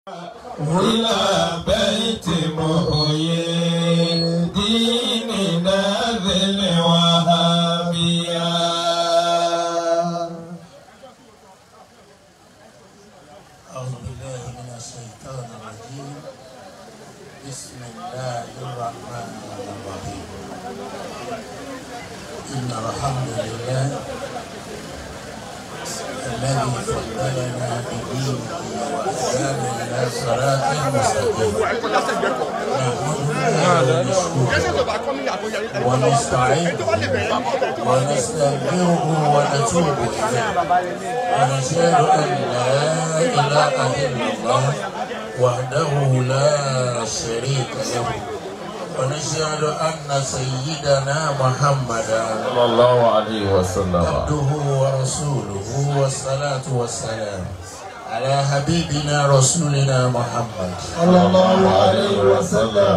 إلى بيت محيي ديننا ذي الوهابية أعوذ بالله من الشيطان الرجيم بسم الله الرحمن الرحيم إن الحمد لله الذي فضلنا بدينه وهدانا إلى صراط مستقيم نحمده ونستعينه ونستغفره ونتوب إليه ونشهد أن لا إله إلا الله وحده لا شريك له ونشهد أن سيدنا محمدا صلى الله عليه وسلم عبده ورسوله والصلاة والسلام على حبيبنا رسولنا محمد صلى الله عليه وسلم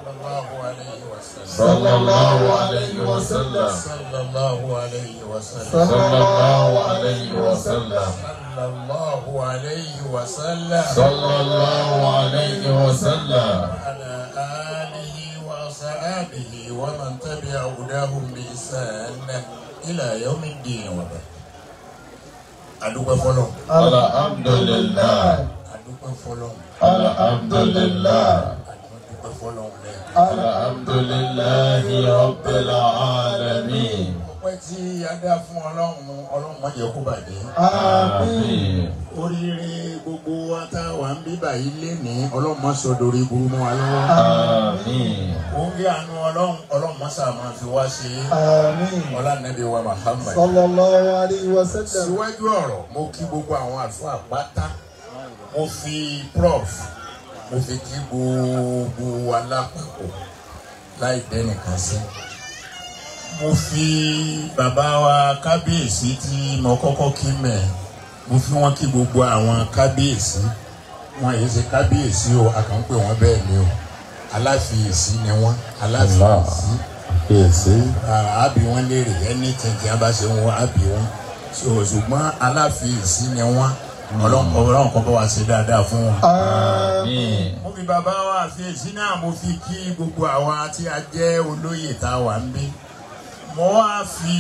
صلى الله عليه وسلم صلى الله عليه وسلم صلى الله عليه صلى وسلم الله عليه وسلم صلى الله عليه صلى الله عليه وسلم وسلم على آله وصحابه ومن تبع هداهم بإحسان إلى يوم الدين وبعد adúpẹ́ fọlọ́ الحمد لله adúpẹ́ fọlọ́ الحمد لله adúpẹ́ fọlọ́ lẹ. الحمد لله رب العالمين ọpẹ́ tí a dá fún ọlọ́run ọlọ́run má jẹ́ kó bàjẹ́. آمين oríire gbogbo wa tá a wà ń bí báyìí léni ọlọ́run má sọ dorí burú mọ́ wa lọ́wọ́. آمين oúnjẹ àánú ọlọ́run ọlọ́run má sà máa fi wá ṣe é. Àmín. ọlá nàbí wa Muhammad. Sallallahu alayhi wa sallam. síwájú ọ̀rọ̀ mo kí gbogbo àwọn àlùfáà pátá mo fi prof mo fi kí gbogbo wa lápapọ̀ láì dẹ́nìkan sí. mo fi bàbá wa kábíyèsí tí mo kọ́kọ́ kí mẹ́ mo fi wọ́n kí gbogbo àwọn kábíyèsí wọn yìí ṣe kábíyèsí o a kàn ń pè wọ́n bẹ́ẹ̀ ni o aláfiyèsí ni wọ́n aláfiyèsí Fèsì. àbí wọn léèrè ẹni tẹ̀tẹ̀ a bá ṣe ń wọ àbí wọn so ṣùgbọ́n aláfiyèsí ni wọn ọlọ́run kan bá wa ṣe dáadáa fún wọn. Àmín. mo fi bàbá wa àfiyèsí náà mo fi kí gbogbo àwa tí a jẹ́ olóyè tá a wà ń bí mo wá fi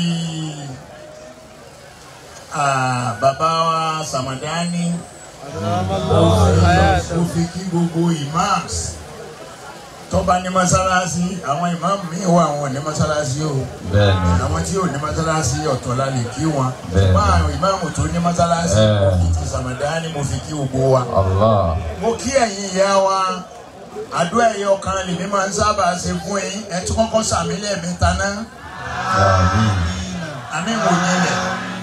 ah, bàbá wa Samadani mo fi kí gbogbo imams tọ́ba ní mọ́sálásí àwọn ìmáàmù míì wà àwọn ní mọ́sálásí o Bẹ́ẹ̀ni. àwọn tí ò ní mọ́sálásí ọ̀tọ̀ la lè kí wọn. Bẹ́ẹ̀ni. bá àwọn ìmáàmù tó ní mọ́sálásí Ẹ̀. mo fi ti Samadani mo fi kí gbogbo wa. Allah. mo kí ẹ̀yin ìyá wa àdúrà ẹ̀yẹ ọkàn lèmi máa ń sábà ṣe fún yín ẹ tún kọ́kọ́ sàmì lẹ́ẹ̀mẹ́ta náà Àmín. àmì wò ní ilẹ̀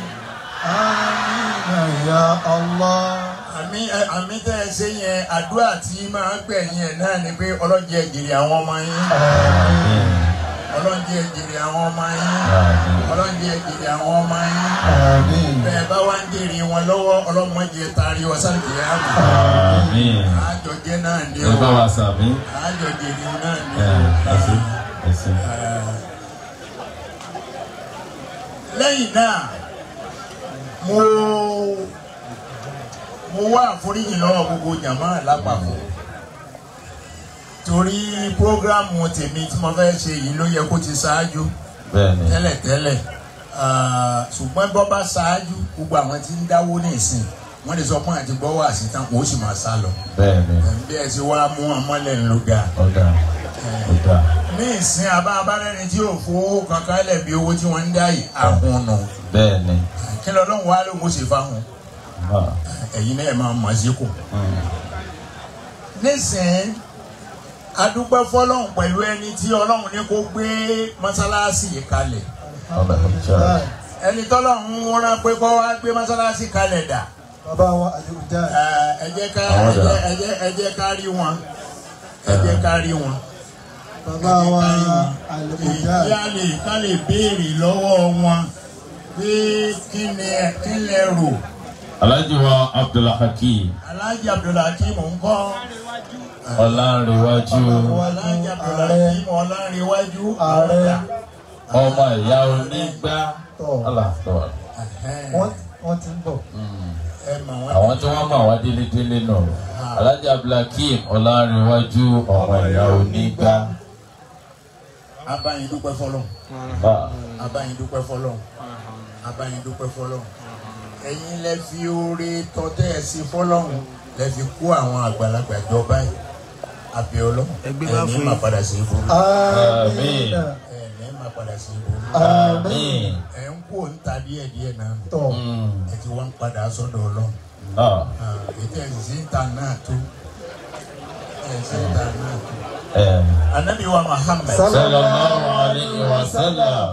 Àmín ya Allah. àmì ẹ àmì tẹ́ ẹ ṣe yẹn àdúrà tí máa ń gbẹ̀yìn ẹ̀ náà ni pé ọlọ́jẹ́ jèrè àwọn ọmọ yín Àmín. ọlọ́jẹ́ jèrè àwọn ọmọ yín Àmín. ọlọ́jẹ́ jèrè àwọn ọmọ yín. Àmín. bẹ́ẹ̀ bá wá ń jèrè wọn lọ́wọ́ ọlọ́mọdé taari wọn sáré kìí àmì. Àmín. àjọjẹ náà ni Ẹ bá o wa sàmí. àjọjẹ ni náà ni Ẹ o. ẹsẹ̀ ẹsẹ̀. lẹ́yìn náà mo mo wá àforíjì lọ́wọ́ gbogbo jàmá lápapọ̀ torí prógrámù tèmi tí mo fẹ́ ṣe yìí ló yẹ kó ti ṣáájú Bẹ́ẹ̀ni. tẹ́lẹ̀tẹ́lẹ̀ Ah, ṣùgbọ́n bọ́ bá ṣáájú gbogbo àwọn tí ń dáwó ní ìsìn wọ́n lè sọ pé àti gbọ́ wà sí tán wọ́n ó sì máa sá lọ. Bẹ́ẹ̀ni. bí ẹ ti wá mú ọmọlẹ̀ ń lo ga. Ọ̀dà. Ọ̀dà. ní ìsìn abá abárẹ́ni tí yóò fowó kankan lẹ̀ bí owó tí wọ́n ń dá yìí àhùn nù. Bẹ́ẹ̀ni. kí lọ́lọ́run wá ló ń ṣe fáwọn Ah. ẹ̀yin náà máa mọ̀ sí kù. Mm. nísìn adúpẹ́ fọlọ́run pẹ̀lú ẹni tí ọlọ́run ní kó gbé mọ́sálásí yìí kalẹ̀. Alhamdulillah. ẹni tọ́lọ́run rán pé kó wá gbé mọ́sálásí kalẹ̀ dà. Bàbá wa Àdìgúnjà. ẹ jẹ́ ká Àwọn ẹ dà. jẹ́- ẹ jẹ́ ẹ jẹ́ ká rí wọn ẹ jẹ́ ká rí wọn. Bàbá wa Àdìgúnjà. ìyá lè ká lè béèrè lọ́wọ́ wọn pé kí ni ẹ kí lẹ rò Alhaji wa Abdulhakeem Alhaji Abdulhakeem ńkọ́ Ọlánrewájú Alhaji Abdulhakeem Ọlánrewájú Ààrẹ. ọmọ ìyá onígbá. Tọ̀. Allah tọ́. Wọ́n wọ́n ti ń bọ̀. ẹ mọ̀ wọ́n. àwọn tí wọ́n mọ̀ wá délédélé nù alájà abdulhakeem ọlárẹ̀wájú ọmọ ìyá onígbà abáyin dúpẹ́ fọlọ́ bá abáyin dúpẹ́ fọlọ́ abáyin dúpẹ́ fọlọ́ ẹ̀yin lẹ fi oore tọ́tẹ́ ẹ̀ sí fọlọ́hún lẹ fi kó àwọn àgbàlagbà jọ báyìí abiola ẹ̀ní máa padà sí ibò Àmín. ẹ̀ní máa padà sí ibò Àmín. ẹ̀ ń kó ń ta díẹ̀ díẹ̀ náà Tọ̀. ẹ̀ ti wá ń padà sọ́dọ̀ ọlọ́run náà ètò ẹ̀sìn sí ń ta náà tó ẹ̀sìn ń ta náà tó. ẹ̀ anabi wa muhammed sallallahu alayhi wa sallam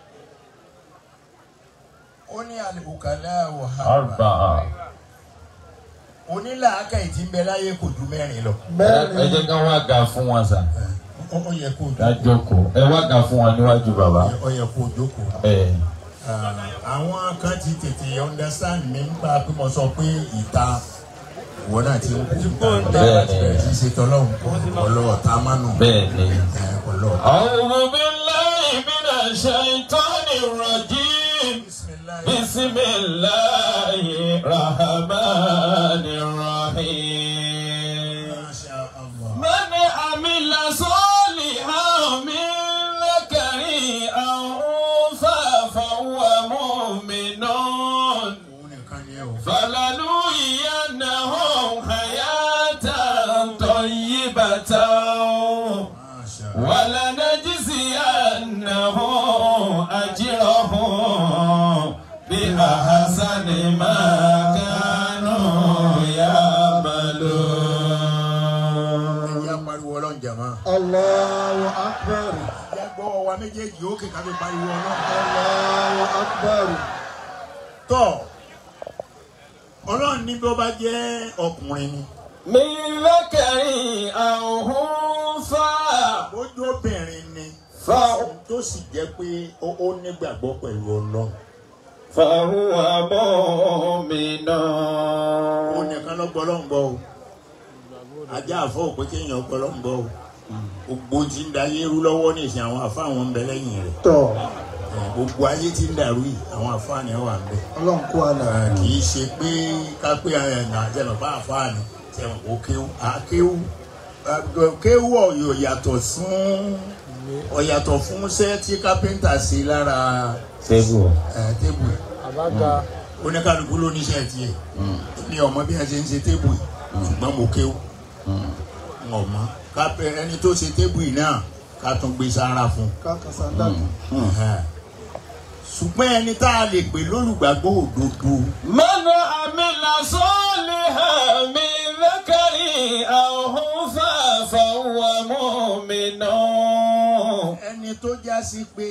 ó ní alibukala wa harba arba'a onílàákà ìtì ń bẹ láyé kò ju mẹ́rin lọ. ẹ Mẹ́rin. jẹ́ ká wá ga fún wọn sà ó ó yẹ kó ká jókòó jókòó ẹ wá ga fún wọn níwájú bàbá ó yẹ kó jókòó. ẹ Ah, àwọn kan ti tètè understand mi nípa pé mo sọ pé ìta ìwọ náà ti ń kú ìta bẹ́ẹ̀ láti bẹ̀rẹ̀ sí í ṣe tọ́lọ́hún ọlọ́ọ̀ tá a máa nù bẹ́ẹ̀ ni. ọlọ́ọ̀. أعوذ بالله من الشيطان الرجيم bisimilayi. بسم الله الرحمن الرحيم masha allah. من عمل صالحا من ذكر أو أنثى فهو مؤمن òun nìkan ni ẹ o. فلنحيينهم حياة طيبة masha ولنجزينهم أجرهم بأحسن ما كانوا يعملون ẹ̀yà pariwo ọlọ́run jàmá. Allahu Akbar. ìyá gbọ́wọ́ wa méjèèjì ó kéka fi pariwo ọlọ́run. Allahu Akbar. tọ́ ọlọ́run ní bí ó bá jẹ́ ọkùnrin ni من ذكر أو أنثى bójú obìnrin ni فهو tó sì jẹ́ pé ó ó nígbàgbọ́ pẹ̀lú ọlọ́run فهو مؤمن ó nìkan ló gbọ́ ọlọ́run gbọ́ o ajá àfọ́ òpé kéèyàn gbọ́ ọlọ́run gbọ́ o gbogbo tí ń da ayé rú lọ́wọ́ ní ìsìn àwọn àfa àwọn ń bẹ lẹ́yìn rẹ̀ Tọ̀. Eh, gbogbo ayé tí ń dàrú yìí àwọn àfa ni wà ń bẹ Ọlọ́run kó àlà. Eh, kì í ṣe pé ká pé ẹ̀yàn àjẹmọ̀ bá àfa ni sẹ́wọ̀n kó kéwú àkéwú Eh, kéwú ọ̀yọ̀ yàtọ̀ fún ọ̀yàtọ̀ fún iṣẹ́ tí kápẹ́ńtà ṣe lára Tébù. eh, tébù ẹ̀ Àbága. oníkàlùkù ló níṣẹ́ tiẹ̀ mi ò mọ bí wọ́n ṣe ń ṣe tébù yìí ṣùgbọ́n mo kéwú n ò mọ kápẹ́ ẹni tó ṣe tébù yìí náà ká tún gbé sára fún Kákàsá dàgbà. un ṣùgbọ́n ẹni tá a lè pè lólùgbàgbọ́ òdodo من عمل صالحا من ذكر أو أنثى فهو مؤمن ẹni tó já sí pé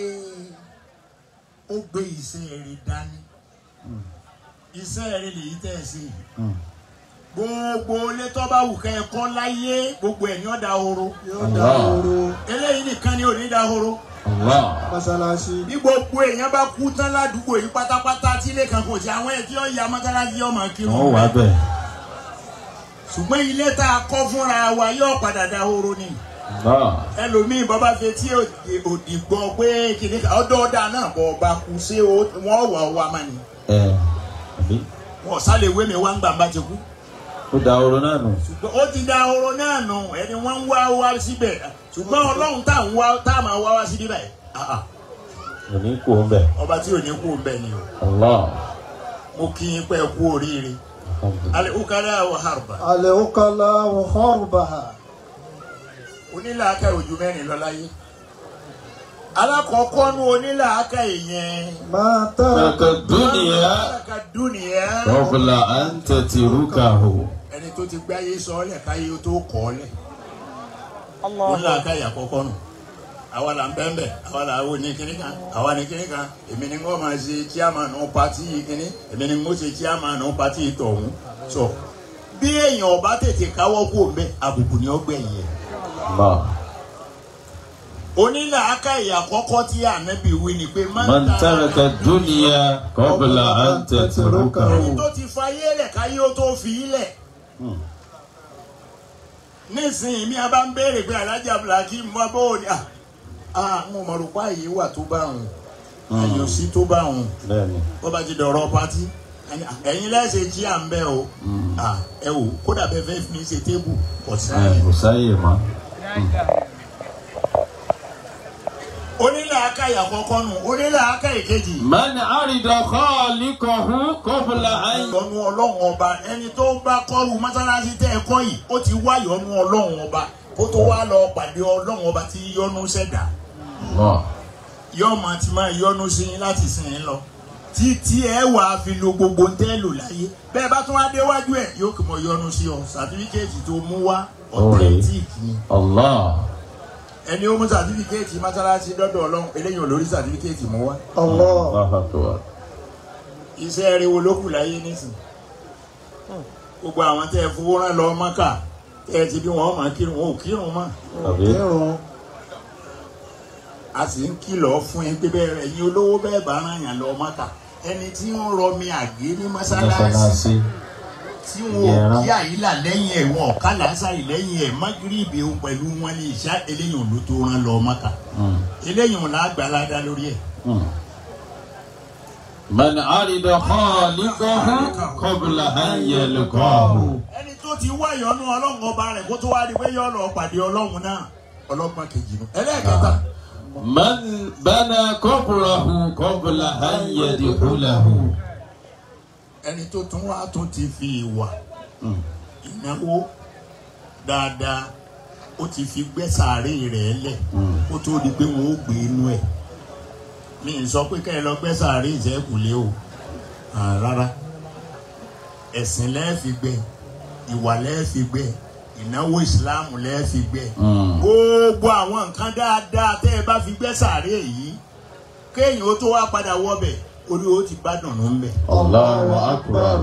ó gbé iṣẹ́ rẹ̀ dání iṣẹ́ rẹ̀ lèyí tẹ̀ sí gbogbo ilé tó bá wù kẹ́ ẹ kọ́ láyé gbogbo ẹ̀ ní ọ̀dà horo Yóò dá Allah. oró. eléyìí nìkan ni ò ní dá horo. الله Mọ́sálásí. bí gbogbo èèyàn bá kú tán ládùúgbò yìí pátápátá tí ilé kan kò sí àwọn ẹ̀ tí ó ya mọ́tálásí ọmọ kírun wọ́n wà bẹ́ẹ̀. ṣùgbọ́n ilé tá a kọ́ fúnra wa yóò padà dá horo ni Allah. ẹlòmíì bọ́ bá fẹ́ tí òdì- òdì gbọ́ pé kìnìún kan ọdọ́ ọ̀dà náà bọ̀ ọba kú sí o- wọ́n wà wá mà ní ẹ àbí wọ́n sálẹ̀ wé mi wá ń gbà bá ti kú ó da oró náà nù. ṣùgbọ́n ó ti dá horo náà nù ẹni wọ́n ń wá wá síbẹ̀ ṣùgbọ́n ọlọ́run tá à ń wá tá à máa wá wá sí níbẹ̀ ah, ah, kò ní kú ó bẹ̀. ọba tí ò ní kú ń bẹ̀ ni o Allah. mo kí yín pé ẹ kú oríire Alhamdulillah. alẹ́ ukala wa harba. Àlẹ́ òkàlà wọ̀ họ́rùbà. onílàákà ojú mẹ́rin lọ láyé alákọ̀ọ́kọ́ nu onílàákà yẹn Máa tàrà Maka dúnìyà alákà dúnìyà kọ́bùlà à ń tẹ̀tì rúkàhù. ẹni tó ti gbáyé sọ́ọ́lẹ̀ káyé ó tó kọ́ ọ́lẹ̀ onílàákà yà kọ́kọ́ nù àwa là ń bẹ́ẹ̀ bẹ́ẹ̀ àwa là wò ní kíní kan àwa ní kíní kan èmi ni wọ́n máa ṣe chairman pati kíní èmi ni wọ́n ṣe chairman pati tọ̀hún sọ bí èèyàn ọba tètè káwọ́ kó mbẹ́ àbùkù ni ó gbẹ̀yìn ẹ̀ Allah. onílàákà yà kọ́kọ́ tí ànábì wí ni pé Man taraka dúnìyà kọ́bùlà à ń tẹ̀tì rúkàhù. ẹni tó ti fayé lẹ̀ káyé ó tó fi í lẹ̀. nísìnyí mi a bá ń béèrè pé alájà Abdulhakeem mọ bó o ní à à ń mọ̀ rò pa àyè wà tó bá òun àyè ò sí tó bá òun Bẹ́ẹ̀ni. bó bá ti dọ̀rọ̀ pátí ẹ̀yin lẹ́sẹ̀ jí à ń bẹ́ o Ah, ẹ wò kódà bẹ́ẹ̀ fẹ́ fi mi ṣe tébù kò sí ẹ kò sáyè mọ́. onílà akáyà àkọ́kọ́ nù onílà akáyà kejì. من عرض خالقه قبل أن yọ́nú ọlọ́run ọba ẹni tó bá kọ́rù mọ́sálásí tẹ́ ẹ kọ́ yìí ó ti wá yọ́nú ọlọ́run ọba kó tó wá lọ pàdé ọlọ́run ọba tí yọ́nú ṣẹ̀dá الله yọ́ọ̀mà ti máa yọ́nú sí yín láti sìn yín lọ títí ẹ wà á fi lo gbogbo ń tẹ́ lò láyé bẹ́ẹ̀ bá tún wá déwájú ẹ̀ yóò kì mọ̀ yọ́nú sí ọ sàtífíkẹ́ẹ̀tì tó mú wá authentic ni الله ẹni ó mú sàtífíkẹ́ẹ̀tì mọ́sálásí dọ́dọ̀ ọlọ́run eléyìí ò lórí sàtífíkẹ́ẹ̀tì mú wá Allah. الله أكبر iṣẹ́ rẹ̀ wo ló kù láyé nísìn gbogbo àwọn tẹ́ ẹ fowó rán lọ mọ́kà tẹ́ ẹ ti bí wọn máa kírun wọn ò kírun mọ́ àbí Kírun. a sì ń kìlọ̀ fún yín pé bẹ́ẹ̀ rẹ̀ yín olówó bẹ́ẹ̀ bá rán yàn lọ mọ́kà ẹni tí ń rọmi àgé ní mọ́sálásí mọ́sálásí tí wọn ò kí àyílà lẹ́yìn ẹ̀ wọn ò ká làásàrì lẹ́yìn ẹ̀ mágírìbì òun pẹ̀lú wọn ní ìṣá eléyìí ò ló tó rán lọ mọ́kà Mm, eléyìí ò lágbàládá lórí ẹ̀ mm. من عرض خالقه قبل أن يلقاه ẹni tó ti wá ìyọ́nú ọlọ́run ọba rẹ̀ kó tó wá di pé yọ́ lọ pàdé ọlọ́run náà ọlọ́gbọ́n kejì nù ẹlẹ́ẹ̀kẹta. من بنى قبره قبل أن يدخله ẹni tó tún wá tún ti fi ìwà Mm. ìnáwó dáadáa ó ti fi gbẹ́ sàárè rẹ̀ lẹ̀ Mm. kó tó di pé wọn ó gbé inú ẹ̀ mi ì sọ pé kẹ́ ẹ lọ gbẹ́ sàárè ìṣẹ́kùlé o Ah, rárá ẹ̀sìn lẹ́ẹ̀fi gbẹ́ ìwà lẹ́ẹ̀fi gbẹ́ ìnáwó ìsìláàmù lẹ́ẹ̀fi gbẹ́ Mm. gbogbo àwọn nǹkan dáadáa tẹ́ ẹ bá fi gbẹ́ sàárè yìí kéèyàn ó tó wá padà wọ́bẹ̀ orí ó ti bá dùnú ń bẹ̀. Allahu Akbar.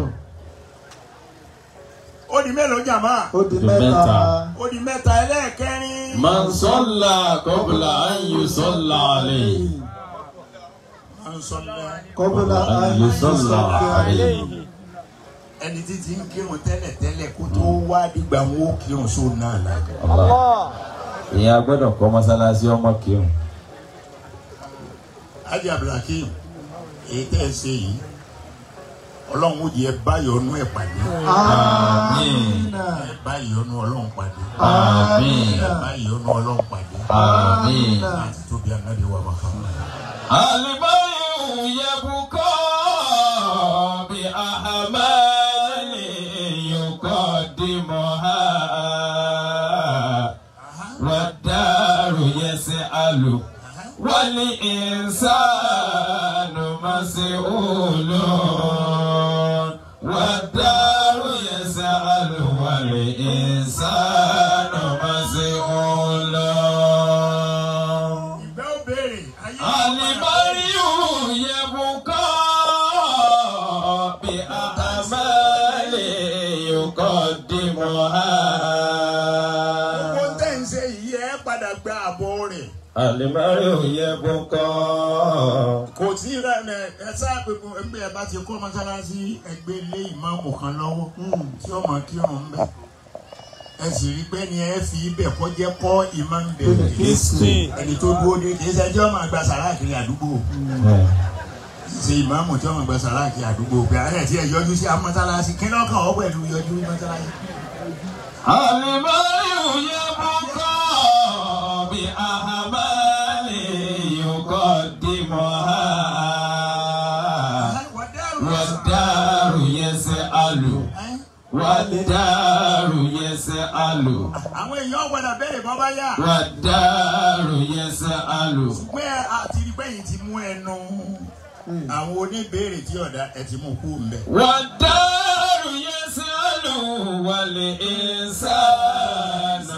ó di mélòó jàmá Ó di Di mẹ́ta. mẹ́ta. ó di mẹ́ta ẹlẹ́ẹ̀kẹrin. من صلى قبل أن يصلى عليه Man salla. Kọ́bílà أن يصلى عليه ẹni tí ti ń kírun tẹ́lẹ̀ tẹ́lẹ̀ kó tó wá dìgbà wọn ó kírun sóun náà la. Allah. ìyẹn a gbọ́dọ̀ kọ́ mọ́sálásí ọmọ kírun. Hajj Abdulhakeem èyí tẹ́ ẹ ṣe yìí ọlọ́run ó jẹ́ báyọ̀ ọ̀nù ẹ̀ pàdé Amina. ẹ̀ báyọ̀ ọ̀nù ọlọ́run pàdé Àmín. ẹ̀ báyọ̀ ọ̀nù ọlọ́run pàdé Àmín. láti tóbi ànábì wa Muhammad. البيع يبقى بأعمال يقدمها والدار يسأل والإنسان مسؤول والدار يسأل والإنسان مسؤول ìgbẹ́ ò béèrè ayé Alibariu yebuka bi ahamali yukodimuha. gbogbo tẹ́ ń ṣe yìí ẹ padà gba àbọ̀ rẹ̀. Alibariu yebuka. kò sí rẹ̀ ẹ sáà gbogbo ẹgbẹ́ ẹ bá ti kọ́ mọ́sálásí ẹgbẹ́ ilé ìmáàmù kan lọ́wọ́ tí ó máa kírun ń bẹ̀. ẹ sì rí pé ni ẹ fi ibẹ̀ kọ́ jẹ́ kọ́ ìmáàmù bẹ̀rẹ̀ ẹni tó dúró ní kì í ṣe ẹjọ́ máa gba sàrà kiri àdúgbò ṣe ìmáàmù tí wọ́n máa gba sàrà kiri àdúgbò pé àárẹ̀ tí ẹ yọjú sí mọ́sálásí kí lọ́kàn ọ́ pẹ̀lú yọjú sí mọ́sálásí. Alibariu yebuka bi ahamali yukodimuha. Wadaru yas'alu. Wadaru yas'alu. àwọn èèyàn gbọ́dọ̀ bẹ̀rẹ̀ bọ́ bá yá. Wadaru yas'alu. pé àti rí pẹ́yìn ti mú ẹnu àwọn oníbèrè tí ọ̀dà ẹ̀ ti mú kú mbẹ́. Wadaru yas'alu wal insanu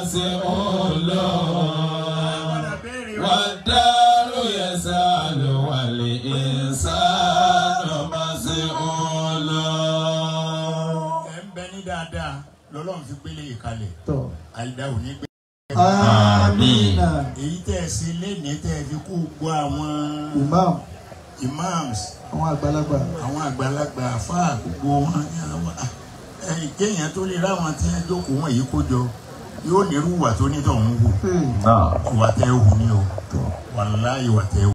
mas'ulun. Wadaru yas'alu wal insanu mas'ulun. ẹ̀ ń bẹ ní dáadáa lọ́lọ́run fi gbélé ìkalẹ̀ Tọ̀. àìdá ò ní gbé. Amina. èyí tẹ́ ẹ ṣe lénìí tẹ́ ẹ fi kú gbọ́ àwọn Imam. imams Àwọn àgbàlagbà. àwọn àgbàlagbà àfáà gbogbo wọn ní àwọn ẹ̀yìn kéèyàn tó lè ráwọn tí wọ́n jókòó wọn yìí kó jọ yóò nírú ìwà tó ní tọ̀hún wù Hmm. Náà. ìwà tẹ́ ẹ hù ní o wàláhì ìwà tẹ́ ẹ hù.